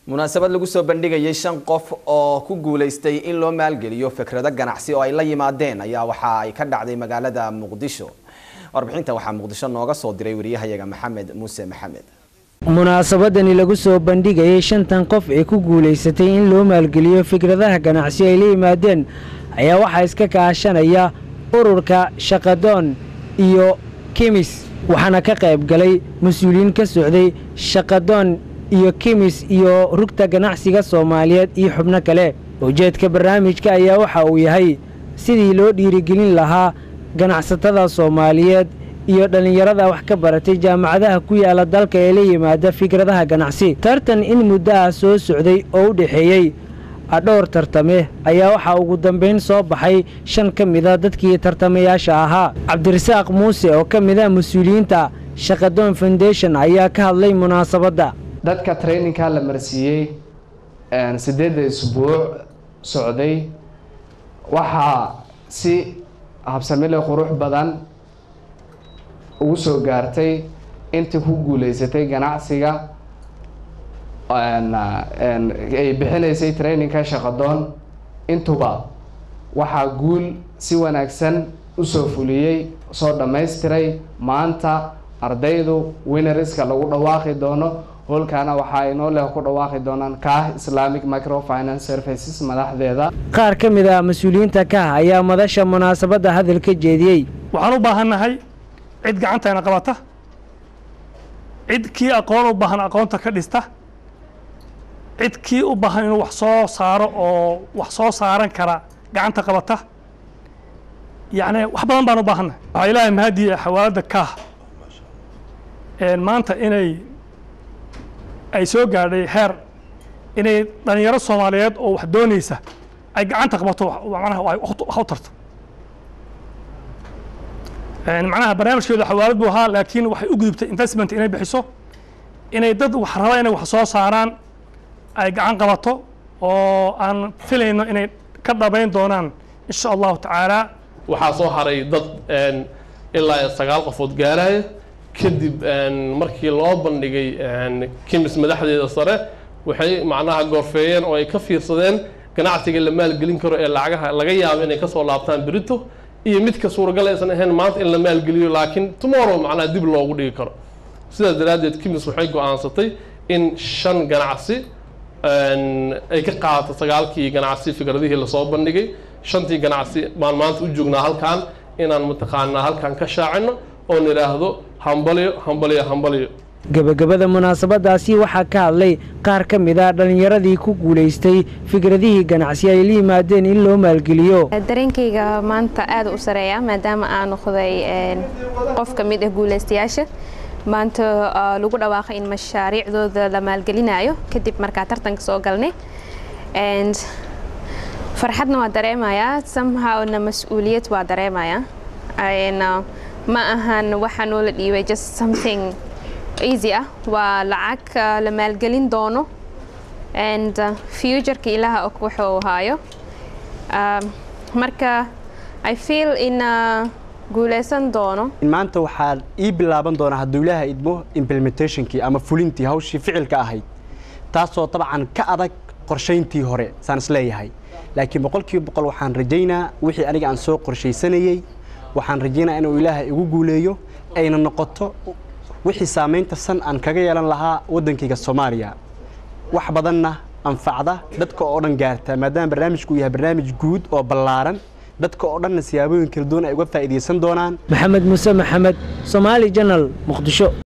munaasabad lagu soo bandhigayay shan qof oo ku guulaystay in loo maalgeliyo fikrado ganacsi oo ay la yimaadeen ayaa waxa ay ka dhacday magaalada muqdisho warbixinta waxaa muqdisho nooga soo diray wariyahayaga maxamed muuse maxamed munaasabadani lagu soo bandhigayay shantan qof ee ku guulaysatay in loo maalgeliyo fikradaha ganacsi ay la yimaadeen ayaa waxaa iska kaashanaya ururka shaqadoon iyo kemis waxaana ka qayb galay mas-uuliyiin ka socday shaqadoon iyo kemis iyo rugta ganacsiga soomaaliyeed iyo xubno kale ujeedka barnaamijka ayaa waxa uu yahay sidii loo dhiirigelin lahaa ganacsatada soomaaliyeed iyo dhallinyarada wax ka baratay jaamacadaha ku yaala dalka ee la yimaada fikradaha ganacsi tartan in muddo ah soo socday oo u dhexeeyey dhowr tartame ayaa waxaa ugu dambayn soo baxay shan ka mida dadkii tartamayaasha ahaa cabdirasaaq muuse oo ka mid a mas-uuliyiinta shaqadoon foundation ayaa ka hadlay munaasabadda dadka traininka la marsiiyey sideedda isbuuc socday waxaa si habsamile qurux badan ugu soo gaartay intii ku guuleysatay ganacsiga ay bixinaysay traininka shaqadoon intuba waxaa guul si wanaagsan usoo fuliyey soo dhammaystiray maanta ardaydu winariska lagu dhawaaqi doono hoolkaana waxaa inoo leh ku dhawaaqi doonaan kaah islamic microfinance services madaxdeeda qaar ka mid ah mas-uuliyiinta kaah ayaa madasha munaasabadda hadal ka jeediyey waxaan u baahannahay cid gacanteena qabata cid kii aqoon u baahan aqoonta ka dhista cid kii u baahan inuu wax soo saaro oo wax soo saaran kara gacanta qabata yacni wax badan baan u baahannahay waxaa ilaahay mahadiya xawaaladda kaah maanta inay ay soo gaadhay heer inay dhalinyaro soomaaliyeed oo wax doonaysa ay gacanta qabato manaha wax u tarto macnaha barnaamijkeedu xawaalad buu ahaa laakiin waxay u gudubtay investment inay bixiso inay dad wax raba inay wax soo saaraan ay gacan qabato oo aan filayno inay ka dhabayn doonaan insha allahu tacaala waxaa soo haray dad ilaa sagaal qofood gaaraya kadib markii loo bandhigay kimis madaxdeeda sare waxay macnaha goorfeeyeen oo ay ka fiirsadeen ganacsiga la maalgelin karo ee lacagaha laga yaabo inay kasoo laabtaan berito iyo midka suuragal aysan ahayn maanta in la maalgeliyo laakiin tomorrow macnaha dib loogu dhigi karo sidaas daraaddeed kimis waxay go-aansatay in shan ganacsi ay ka qaadato sagaalkii ganacsi fikradihii lasoo bandhigay shantii ganacsi baan maanta u joognaa halkan inaan mataqaanaa halkan ka shaacino oo nidhaahdo hambalyo hambalyo hambalyo gebagabada munaasabadaasi waxaa ka hadlay qaar ka mid a dhallinyaradii ku guulaystay fikradihii ganacsi ay la yimaadeen in loo maalgeliyo dareenkayga maanta aada u sareeya maadaama aan noqday qof ka mid ah guulaystayaasha maanta lagu dhawaaqay in mashaariicdooda la maalgelinayo kadib markaa tartanka soo galnay farxadna waa dareemayaa somehowna mas-uuliyad waa dareemayaa ma ahan waxaa noola dhiibay just something easy ah waa lacag la maalgelin doono and futureka ilaha og wuxuu haayo marka i feel in guuleysan doono maanta waxaa ii bilaaban doonaa hadduu ilaaha idmo implementationkii ama fulintii hawshii ficilka ahayd taasoo dabcan ka adag qorshayntii hore saan isleeyahay laakiin boqolkiiba boqol waxaan rajaynaa wixii aniga aan soo qorshaysanayey waxaan rajaynaa inuu ilaaha igu guuleeyo ayna noqoto wixii saamaynta san aan kaga yeelan lahaa waddankayga soomaaliya wax badanna anfacda dadka oo dhan gaarta maadaama barnaamijku yahay barnaamij guud oo ballaaran dadka oo dhanna siyaabooyin kala duwan ay uga faa'iidaysan doonaan maxamed muuse maxamed somaali janal muqdisho